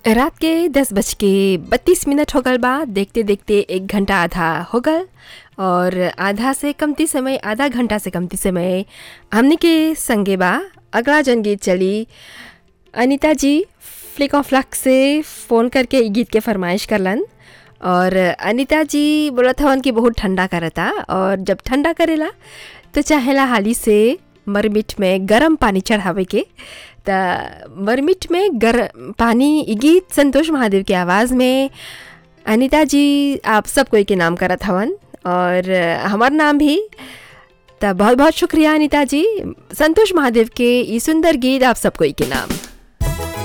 रात के दस बज के बत्तीस मिनट हो गल बा देखते देखते एक घंटा आधा हो गल और आधा से कमती समय आधा घंटा से कमती समय हमने के संगे बा अगला जन गीत चली अनीता जी फ्लिक ऑफ लक से फ़ोन करके ई गीत के फरमाइश करलन और अनीता जी बोलत हवन कि बहुत ठंडा करता और जब ठंडा करेला तो चाहेला हाली से मरमिट में गरम पानी चढ़ावे के त मरमिट में गरम पानी ई गीत संतोष महादेव की आवाज़ में अनीता जी आप सब कोई के नाम करत हवन और हमार नाम भी त बहुत बहुत शुक्रिया अनीता जी संतोष महादेव के ई सुंदर गीत आप सब कोई के नाम